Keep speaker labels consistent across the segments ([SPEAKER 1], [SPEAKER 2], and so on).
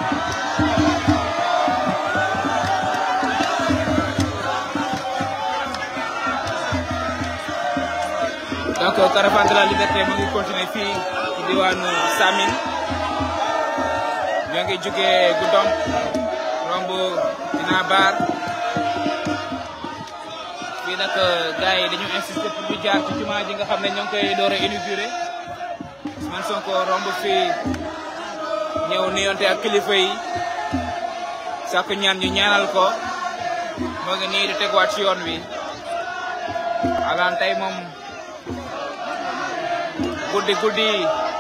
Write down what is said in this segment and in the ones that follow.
[SPEAKER 1] donc caravane de la liberté mu ngi continuer fii ci diwaanu Samin ñoo ngi jugee Goudomp romb dina baar fii nag gars yi dañu insister pour ñu jaar ci jumaa ji nga xam ne ñoo ngi koy door a inauguré Ousmane Sonko romb fii ñëw nuyonte ak kilifa yi sàkku ñaan ñu ñaanal ko moo ngi nii di teguwaat ci yoon wi alaan tey moom guddi guddi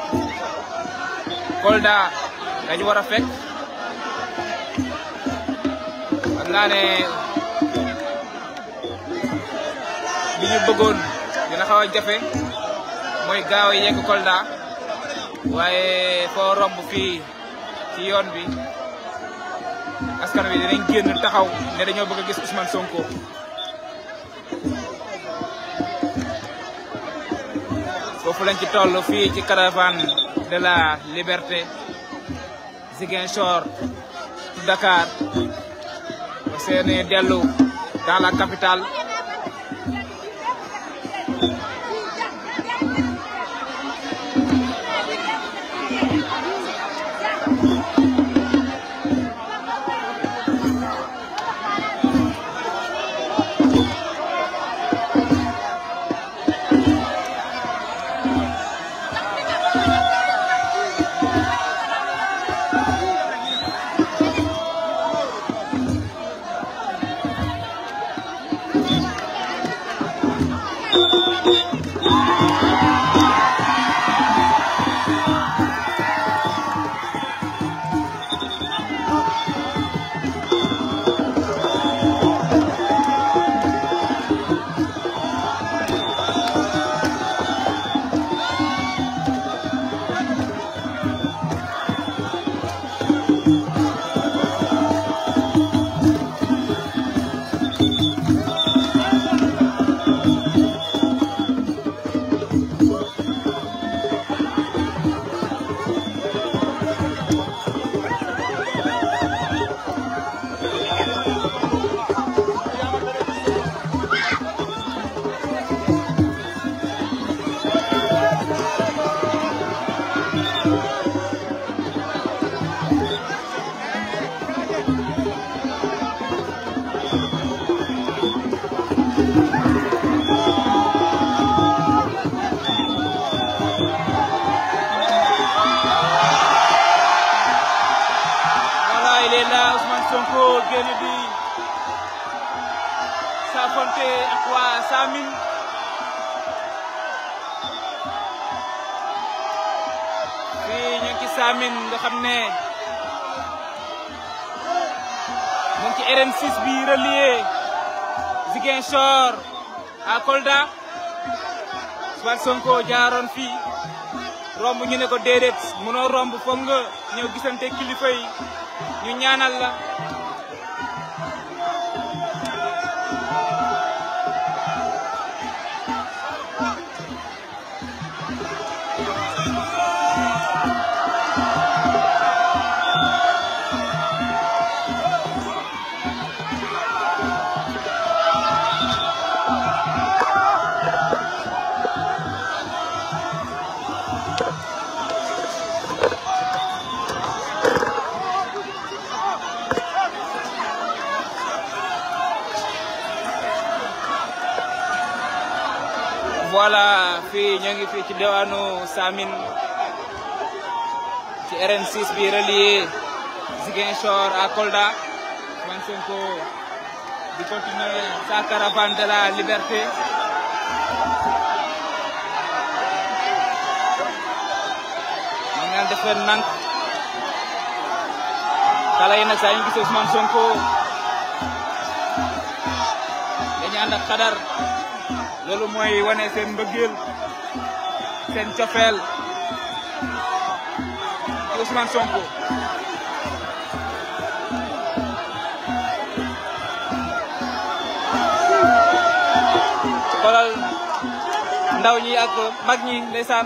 [SPEAKER 1] Kolda dañu war a fekk xam naa ne li ñu bëggoon dina xaw a jafe mooy gaaw a yegg Kolda waaye foo romb fii ci yoon bi askan wi dinañ génn taxaw ne dañoo bëgg a gis Ousmane Sonko. foofu lañ ci toll fii ci caravane de la liberté Ziguinchor Dakar seeni dellu dans la capitale Sonko génn di saafonte ak waa Samin fii ñu ngi ci Samin nga xam ne mu ngi ci RN6 bi relié Ziguinchor à Kolda Ousmane Sonko jaaroon fii romb ñu ne ko déedéet mënoo romb foog nga ñëw gisante kilifa yi ñu ñaanal la voilà fii ñoo ngi fii ci diwaanu Samin ci RN6 bi relié Ziguinchor à Kolda Ousmane Sonko di continuer sa caravane de la liberté ñu ngi def leen nank xale yi nag saa ñu gisee Ousmane Sonko dañu ànd ak xadar loolu mooy wane seen mbëggeel seen cofeel ci Ousmane Sonko xoolal ndaw ñi ak mag ñi ndeysaan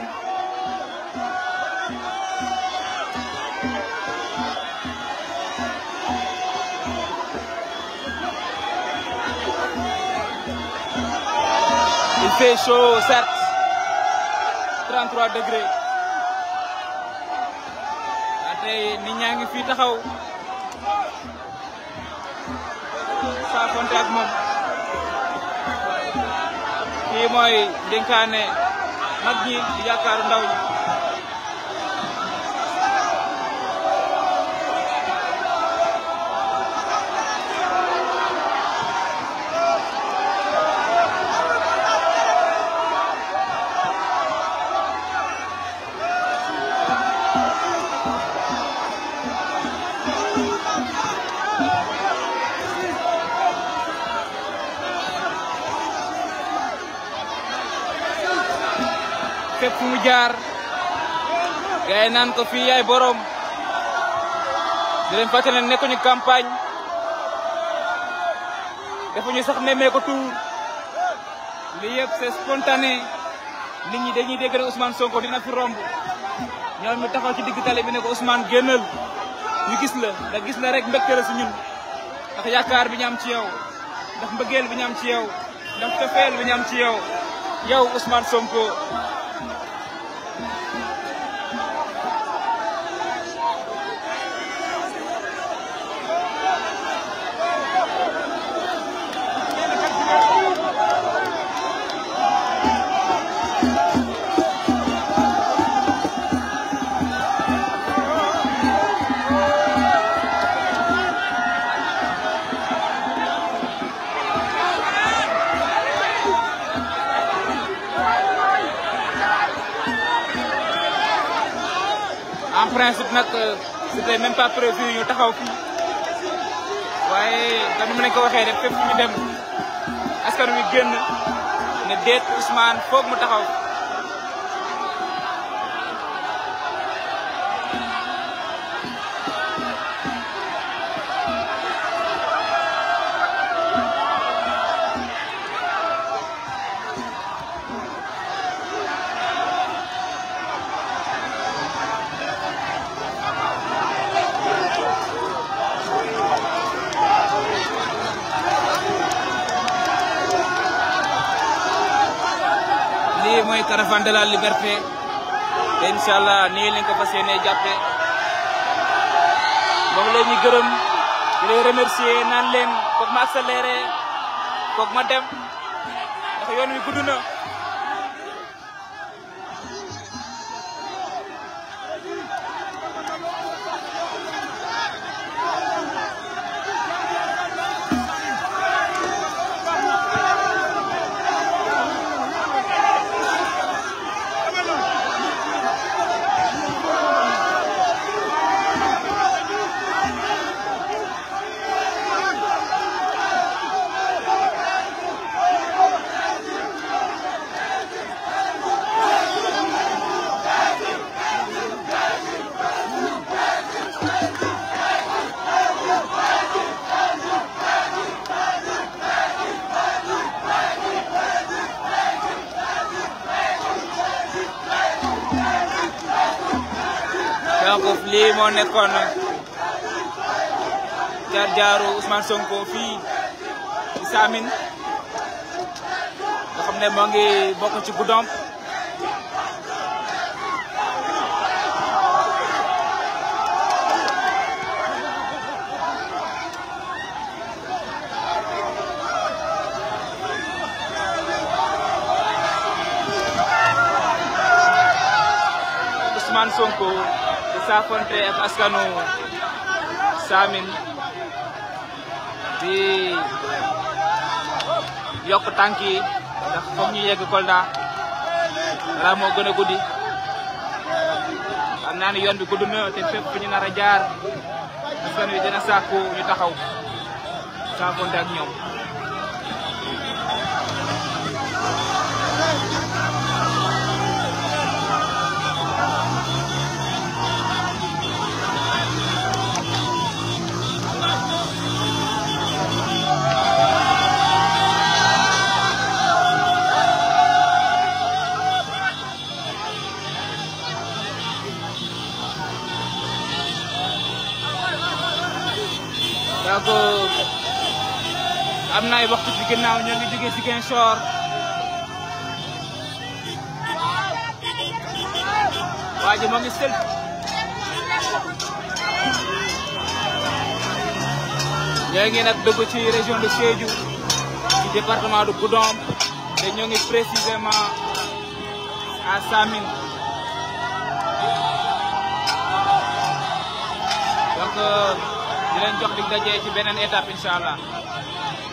[SPEAKER 1] fait chaud certes 33 degrés wante nit ñaa ngi fii taxaw saafonte ak moom kii mooy dénkaane mag ñi di yaakaaru ndaw ñi fépp fu mu jaar gars yi naan ko fii yaay borom di leen fàttali ne nekkuñu campagne defuñu sax nemmee ko tuur lii yëpp c'est spontané nit ñi dañuy dégg ne Ousmane Sonko dina fi romb ñoom ñu taxaw ci digg tali bi ne ko Ousmane génnal ñu gis la ndax gis la rek mbégte la si ñun ndax yaakaar bi ñu am ci yow ndax mbëggeel bi ñu am ci yow ndax cofeel bi ñu am ci yow yow Ousmane Sonko. en principe nag c'était même pas prévu ñu taxaw fii waaye comme ni ma leen ko waxee rek fépp ñu dem askan wi génn ne déet Ousmane foog mu taxaw. lii mooy caravane de la liberté te incha allah nii lañ ko fas yéenee jàppee moom la ñuy gërëm di leen remercier naan leen foog ma accéléré foog ma dem ndax yoon wi gudd na. donc lii moo nekkoon jaar jaaru Ousmane Sonko fii ci Saamine nga xam ne moo ngi bokk ci Goudomp Ousmane Sonko di saafonte ak askanu Saamine di yokk tànk yi ndax foog ñu yegg Kolda dara moo gën a guddi xam naa ni yoon bi gudd na te fépp fu ñu nar a jaar askan wi dina sàkku ñu taxaw saafonte ak ñoom donc am na ay waxtu ci ginnaaw ñoo ngi jógee Ziguinchor waa ji moo ngi sël ñoo ngi nag dugg ci région de Sédhiou ci département de Goudomp te ñoo ngi précisément à Samine donc di leen jox dig daje ci beneen étape incha allah